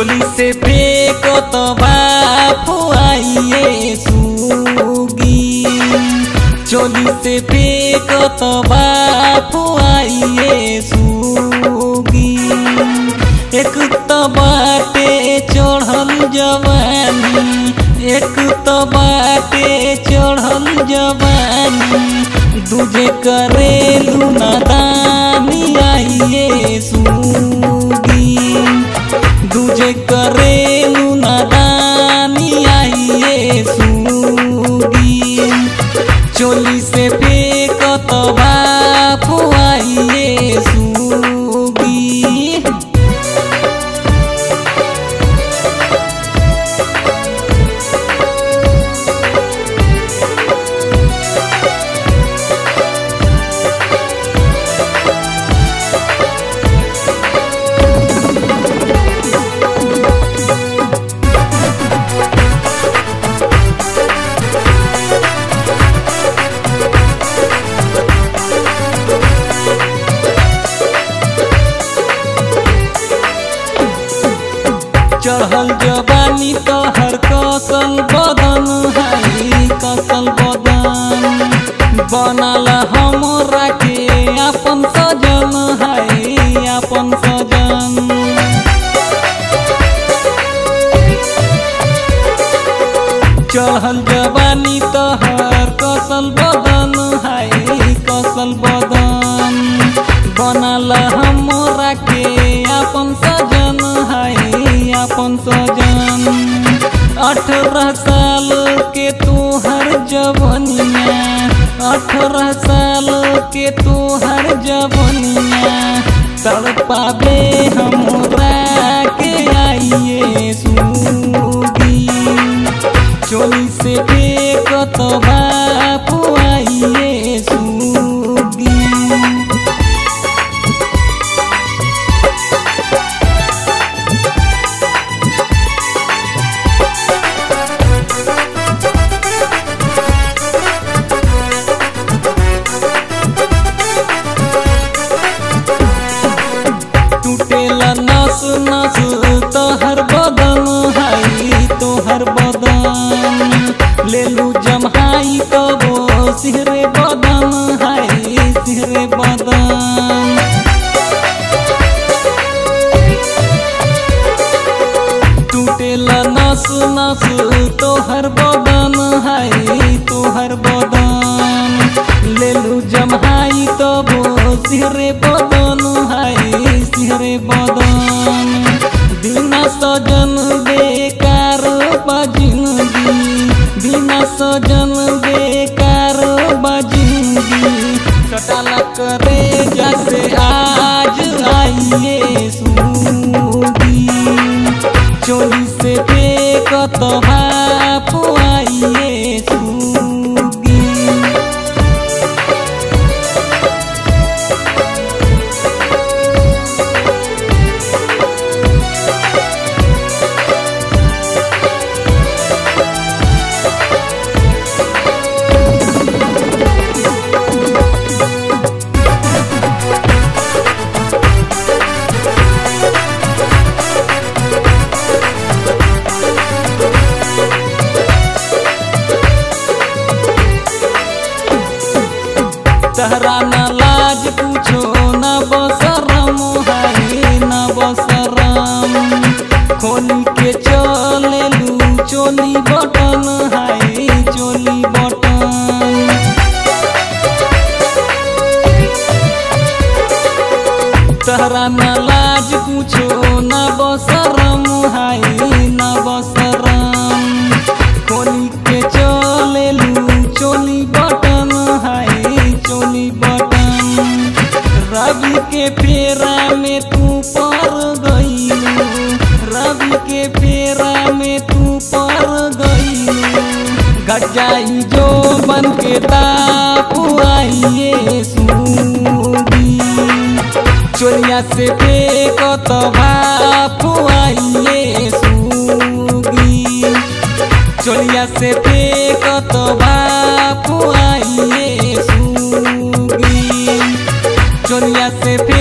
चोली से फेंक तो बाफुआइए सुगी चोली से फेंक तो बाफुआइए सुगी एक तो बाटे चढ़ल जवानी एक तो बाटे चढ़ल जवानी दूजे करेलू नादानी आइए सुगी दूजे करेलू नादानी आइए सुगी चोली से फेंक तो बाफुआइए सुगी चढ़ल जवानी तोहर कसल बदन है कसल बदन बनल हमरा के अपन सजन है अपन सजन चढ़ल जवानी तोहर कसल बदन है कसल बदन बनल हमरा के अपन सजन है अपन सजन अठारह साल के तोहर जवनिया अठारह साल के तोहर जवनिया तड़पाबे हमरा के आइए सूगी चोली से फेंक तो बापू आइए सूगी टूटेला नस नस तोहर बदन हाई तोहर बदन लेलू जमहाई कबो सिहरे बदन हाई सिहरे बदन टूटेला नस नस तोहर बदन हाई तोहर बदन लेलू जमहाई तबो सिहरे बदन हाई सिहरे बदन बिना सजन बेकार बजिंगी बिना सजन बेकार बजिंगी कटाला करे जैसे आज आइए सूगी चोली से फेंक तो बापू आइए सूगी तहरा न लाज पूछो न बसरम हाय न बसरम खोली के चलेलू चोली बटन हाय चोली बटन तहरा न लाज पूछो न बसरम हाय न बसरम खोली के चलेलू चोली बटन हाय चोली बटन रवि के फेरा में तू पर गईलू रवि के फेरा में तू पर गईलू गजाई जो बन के तापू आइए सूगी चोलिया से फेंक तो बापू आइए सूगी चोलिया से फेंक तो बापू आइए सूगी चोलिया से फेंक